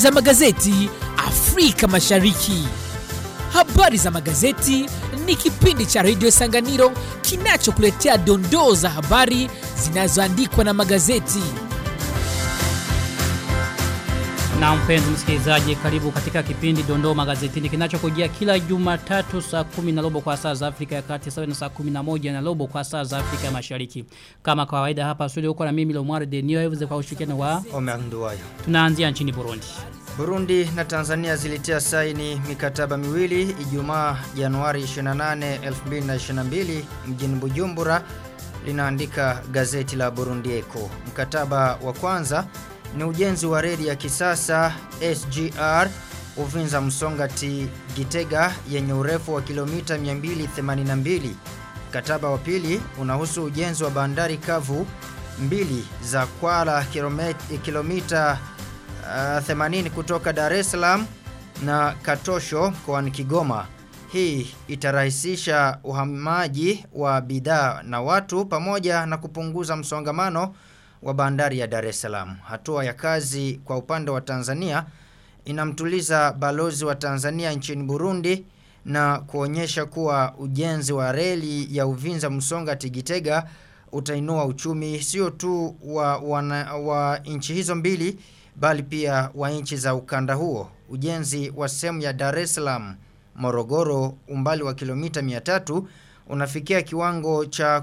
za magazeti Afrika Mashariki. Habari za magazeti ni kipindi cha redio Sanganiro kinachokuletea dondoo za habari zinazoandikwa na magazeti. Na mpenzi msikilizaji, karibu katika kipindi Dondoo Magazetini kinachokujia kila Jumatatu saa kumi na robo kwa saa za Afrika ya Kati sawa na saa kumi na moja na robo kwa saa za Afrika ya Mashariki. Kama kawaida hapa studio uko na mimi Lomware Denio Evans kwa ushirikiano wa Omer Nduwayo. tunaanzia nchini Burundi. Burundi na Tanzania zilitia saini mikataba miwili Ijumaa Januari 28, 2022 mjini Bujumbura linaandika gazeti la Burundi Echo. Mkataba wa kwanza ni ujenzi wa reli ya kisasa SGR Uvinza Msongati Gitega yenye urefu wa kilomita 282. Mkataba wa pili unahusu ujenzi wa bandari kavu mbili za Kwala kilomita, kilomita uh, 80 kutoka Dar es Salaam na Katosho mkoani Kigoma. Hii itarahisisha uhamaji wa bidhaa na watu pamoja na kupunguza msongamano wa bandari ya Dar es Salaam. Hatua ya kazi kwa upande wa Tanzania inamtuliza balozi wa Tanzania nchini Burundi na kuonyesha kuwa ujenzi wa reli ya Uvinza Msonga Tigitega utainua uchumi sio tu wa, wana, wa nchi hizo mbili bali pia wa nchi za ukanda huo. Ujenzi wa sehemu ya Dar es Salaam Morogoro umbali wa kilomita 300 unafikia kiwango cha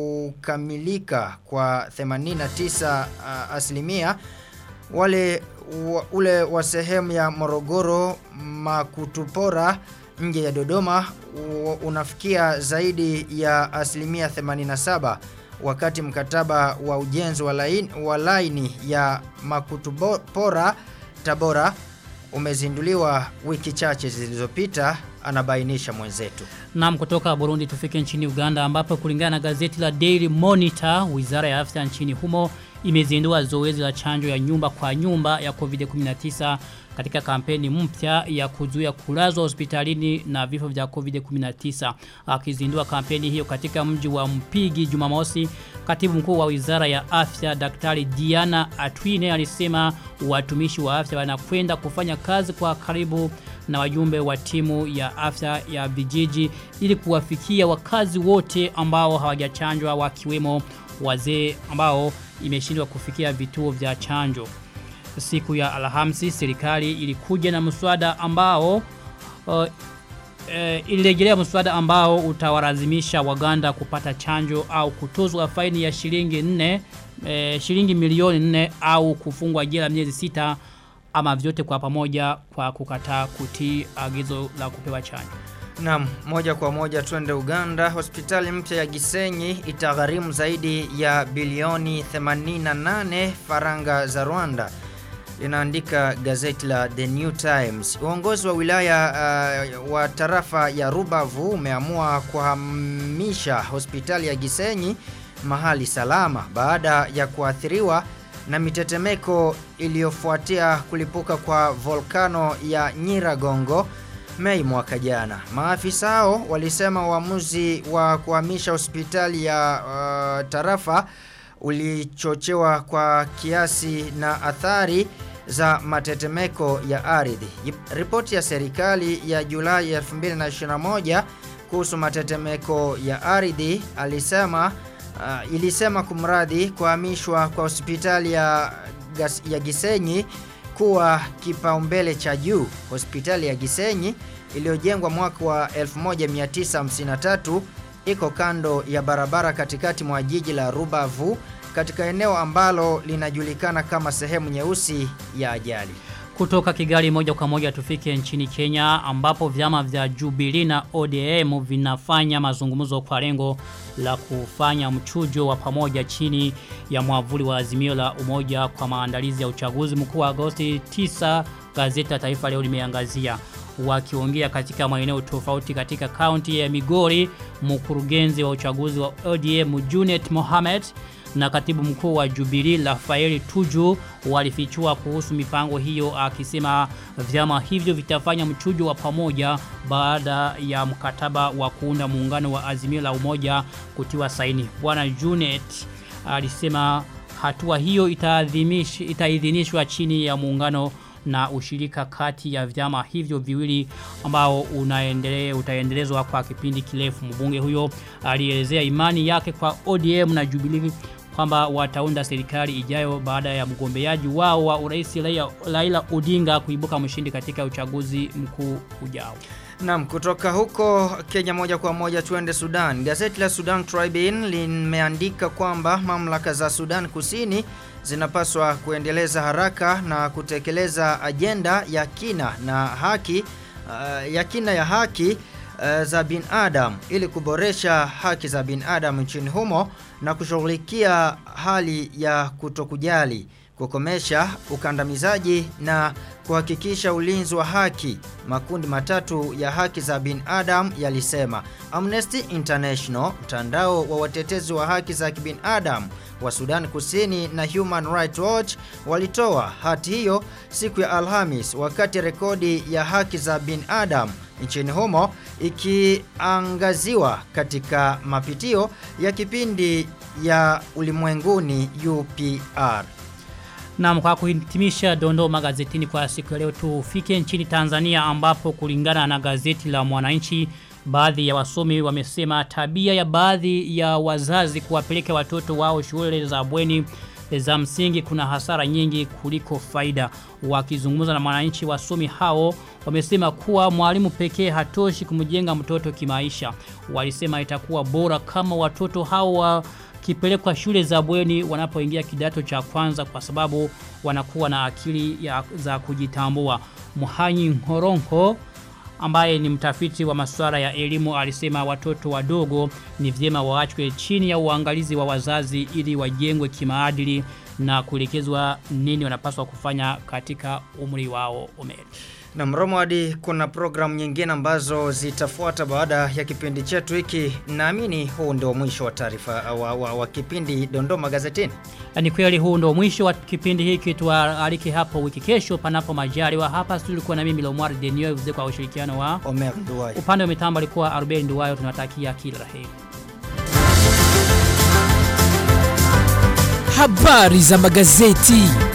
kukamilika kwa 89 uh, asilimia wale wa, ule wa sehemu ya Morogoro Makutupora nje ya Dodoma u, unafikia zaidi ya asilimia 87 wakati mkataba wa ujenzi wa laini, wa laini ya Makutupora Tabora umezinduliwa wiki chache zilizopita anabainisha mwenzetu. Naam kutoka Burundi tufike nchini Uganda ambapo kulingana na gazeti la Daily Monitor, Wizara ya Afya nchini humo imezindua zoezi la chanjo ya nyumba kwa nyumba ya COVID-19 katika kampeni mpya ya kuzuia kulazwa hospitalini na vifo vya COVID-19. Akizindua kampeni hiyo katika mji wa Mpigi Jumamosi, katibu mkuu wa Wizara ya Afya Daktari Diana Atwine alisema watumishi wa afya wanakwenda kufanya kazi kwa karibu na wajumbe wa timu ya afya ya vijiji ili kuwafikia wakazi wote ambao hawajachanjwa wakiwemo wazee ambao imeshindwa kufikia vituo vya chanjo. Siku ya Alhamisi serikali ilikuja na mswada ambao uh, e, ilirejelea mswada ambao utawalazimisha Waganda kupata chanjo au kutozwa faini ya shilingi 4 e, shilingi milioni 4 au kufungwa jela miezi sita ama vyote kwa pamoja kwa kukataa kutii agizo la kupewa chanjo. Naam, moja kwa moja twende Uganda. Hospitali mpya ya Gisenyi itagharimu zaidi ya bilioni 88 faranga za Rwanda. Linaandika gazeti la The New Times. Uongozi wa wilaya uh, wa tarafa ya Rubavu umeamua kuhamisha hospitali ya Gisenyi mahali salama baada ya kuathiriwa na mitetemeko iliyofuatia kulipuka kwa volkano ya Nyiragongo Mei mwaka jana. Maafisa hao walisema uamuzi wa kuhamisha hospitali ya uh, tarafa ulichochewa kwa kiasi na athari za matetemeko ya ardhi. Ripoti ya serikali ya Julai 2021 kuhusu matetemeko ya ardhi alisema uh, ilisema kumradhi kuhamishwa kwa hospitali ya, ya Gisenyi kuwa kipaumbele cha juu. Hospitali ya Gisenyi iliyojengwa mwaka wa 1953 iko kando ya barabara katikati mwa jiji la Rubavu katika eneo ambalo linajulikana kama sehemu nyeusi ya ajali. Kutoka Kigali moja kwa moja tufike nchini Kenya ambapo vyama vya Jubilee na ODM vinafanya mazungumzo kwa lengo la kufanya mchujo wa pamoja chini ya mwavuli wa azimio la umoja kwa maandalizi ya uchaguzi mkuu wa Agosti 9 gazeti la Taifa leo limeangazia wakiongea katika maeneo tofauti katika kaunti ya Migori mkurugenzi wa uchaguzi wa ODM Junet Mohamed na katibu mkuu wa Jubilee Rafael Tuju walifichua kuhusu mipango hiyo akisema vyama hivyo vitafanya mchujo wa pamoja baada ya mkataba wa kuunda muungano wa azimio la umoja kutiwa saini. Bwana Junet alisema hatua hiyo itaadhimishwa itaidhinishwa chini ya muungano na ushirika kati ya vyama hivyo viwili ambao unaendelea utaendelezwa kwa kipindi kirefu. Mbunge huyo alielezea imani yake kwa ODM na Jubilee kwamba wataunda serikali ijayo baada ya mgombeaji wao wa urais Raila Odinga kuibuka mshindi katika uchaguzi mkuu ujao. Naam, kutoka huko Kenya moja kwa moja tuende Sudan. Gazeti la Sudan Tribune limeandika kwamba mamlaka za Sudan Kusini zinapaswa kuendeleza haraka na kutekeleza ajenda ya kina na haki uh, ya kina ya haki uh, za binadamu ili kuboresha haki za binadamu nchini humo na kushughulikia hali ya kutokujali kukomesha ukandamizaji na kuhakikisha ulinzi wa haki. Makundi matatu ya haki za binadamu yalisema. Amnesty International, mtandao wa watetezi wa haki za kibinadamu wa Sudan Kusini na Human Rights Watch walitoa hati hiyo siku ya Alhamis wakati rekodi ya haki za binadamu nchini humo ikiangaziwa katika mapitio ya kipindi ya ulimwenguni UPR. Na kwa kuhitimisha dondoo magazetini kwa siku ya leo tufike nchini Tanzania ambapo kulingana na gazeti la Mwananchi baadhi ya wasomi wamesema tabia ya baadhi ya wazazi kuwapeleka watoto wao shule za bweni za msingi kuna hasara nyingi kuliko faida. Wakizungumza na mwananchi wasomi hao wamesema kuwa mwalimu pekee hatoshi kumjenga mtoto kimaisha. Walisema itakuwa bora kama watoto hao wa kipelekwa shule za bweni wanapoingia kidato cha kwanza kwa sababu wanakuwa na akili ya, za kujitambua. Muhanyi Ngoronko ambaye ni mtafiti wa masuala ya elimu alisema watoto wadogo ni vyema waachwe chini ya uangalizi wa wazazi ili wajengwe kimaadili na kuelekezwa nini wanapaswa kufanya katika umri wao umeri. Na Mromwadi kuna programu nyingine ambazo zitafuata baada ya kipindi chetu hiki. Naamini huu ndio mwisho wa taarifa wa, wa, wa kipindi Dondoo Magazetini. Ni kweli huu ndio mwisho wa kipindi hiki tualike hapo wiki kesho panapo majaliwa. Hapa tulikuwa na mimi Lomwar Denio vize kwa ushirikiano wa Omer Nduwai. Upande wa mitambo alikuwa Arubeli Nduwayo tunatakia kila laheri. Habari za magazeti.